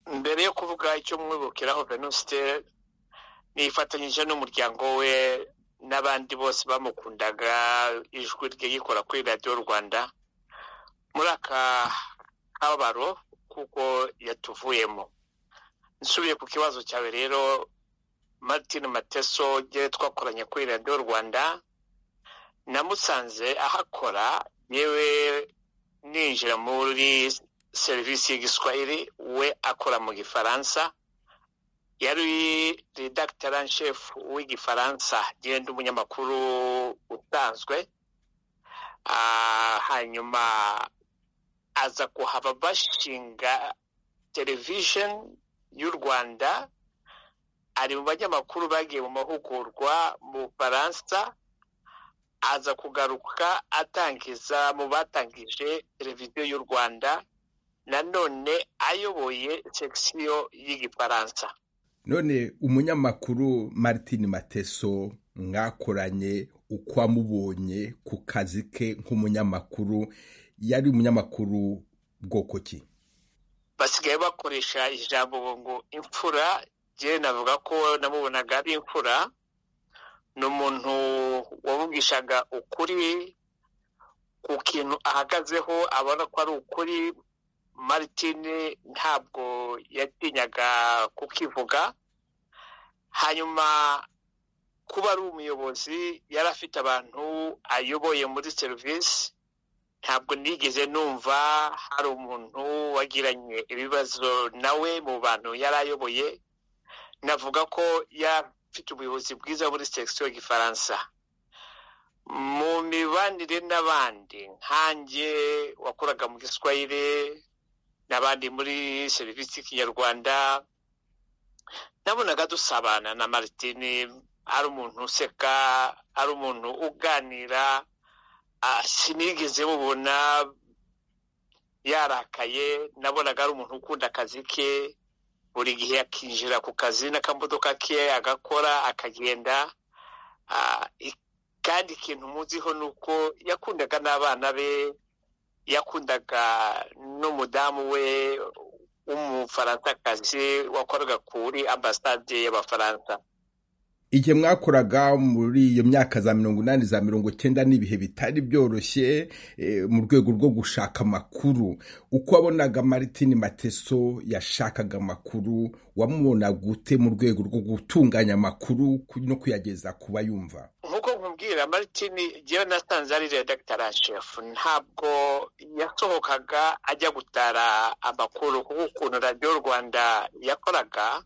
mbere yo kuvuga icyo mwibukiraho venuste nifatanyije n'umuryango we n'abandi bose bamukundaga ijwi rye gikora kuri radiyo rwanda muri aka kababaro kuko yatuvuyemo nsubiye ku kibazo cyawe rero martin mateso igihe twakoranye kuri radiyo rwanda namusanze ahakora yewe ninjira muri serivisi y'igiswahili we akora mu gifaransa yari redakitara nshefu w'igifaransa genda umunyamakuru utanzwe hanyuma aza kuhaba bashinga televisheni y'u rwanda ari mu banyamakuru bagiye mu mahugurwa mu bufaransa aza kugaruka atangiza mu batangije televiziyo y'u rwanda nanone ayoboye sekisiyo y'igifaransa none umunyamakuru martin mateso mwakoranye uko amubonye ku kazi ke nk'umunyamakuru yari umunyamakuru bwoko ki basigaye bakoresha ijambo ngo imfura njyewe navuga ko namubonaga ari imfura ni umuntu wavugishaga ukuri ku kintu ahagazeho abona ko ari ukuri martin ntabwo yatinyaga kukivuga hanyuma kuba ari umuyobozi yari afite abantu ayoboye muri serivisi ntabwo nigeze numva hari umuntu wagiranye ibibazo nawe mu bantu yari ayoboye navuga ko yari afite ubuyobozi bwiza muri sekisiyo y'igifaransa mu mibanire n'abandi nkange wakoraga mu giswahili n'abandi muri serivisi y'ikinyarwanda nabonaga dusabana na maritini ari umuntu useka ari umuntu uganira sinigeze mubona yarakaye nabonaga ari umuntu ukunda akazi ke buri gihe yakinjira ku kazi n'akamodoka ke agakora akagenda kandi ikintu muziho ni uko yakundaga n'abana be yakundaga n'umudamu we w'umufaransa wakoraga kuri ambasade y'abafaransa igihe mwakoraga muri iyo myaka za mirongo inani za mirongo icyenda n'ibihe bitari byoroshye mu rwego rwo gushaka amakuru uko wabonaga martin mateso yashakaga amakuru wamubonaga ute mu rwego rwo gutunganya amakuru no kuyageza ku bayumva nk'uko nkubwira martin yewe nasanze ari redakitara shefu ntabwo yasohokaga ajya gutara amakuru kuko ukuntu radiyo rwanda yakoraga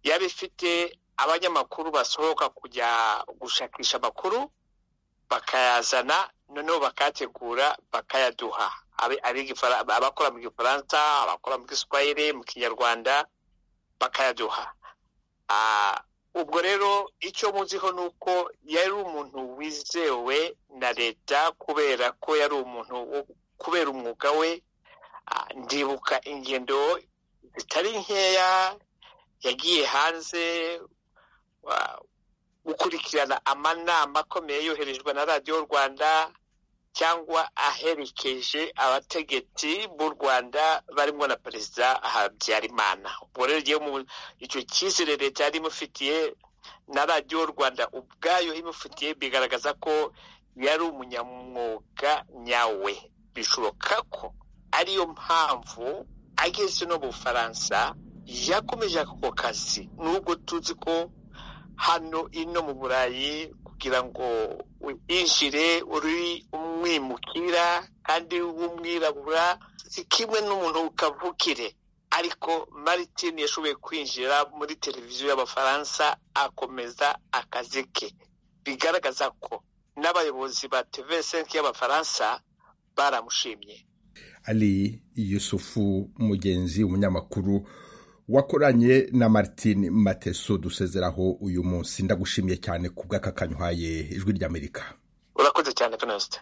yaba ifite abanyamakuru basohoka kujya gushakisha amakuru bakayazana noneho bakayategura bakayaduha abakora mu gifaransa abakora mu giswahili mu kinyarwanda bakayaduha ubwo rero icyo muziho ni uko yari umuntu wizewe na leta kubera ko yari umuntu kubera umwuga we ndibuka ingendo zitari nkeya yagiye hanze gukurikirana amanama akomeye yoherejwe na radiyo rwanda cyangwa aherekeje abategetsi b'u rwanda barimo na perezida habyarimana ubwo rero icyo cyizere leta yari imufitiye na radiyo rwanda ubwayo imufitiye bigaragaza ko yari umunyamwuga nyawe bishoboka ko ariyo mpamvu ageze no mu bufaransa yakomeje ako kazi nubwo tuzi ko hano ino mu burayi kugira ngo winjire uri umwimukira kandi w'umwirabura si kimwe n'umuntu ukavukire ariko maritin yashoboye kwinjira muri televiziyo y'abafaransa akomeza akazi ke bigaragaza ko n'abayobozi ba tevesenke y'abafaransa baramushimye ari yusufu mugenzi umunyamakuru wakoranye na martin mateso dusezeraho uyu munsi ndagushimiye cyane ku bw'aka kanywaye ijwi ry'amerika urakoze cyane penosite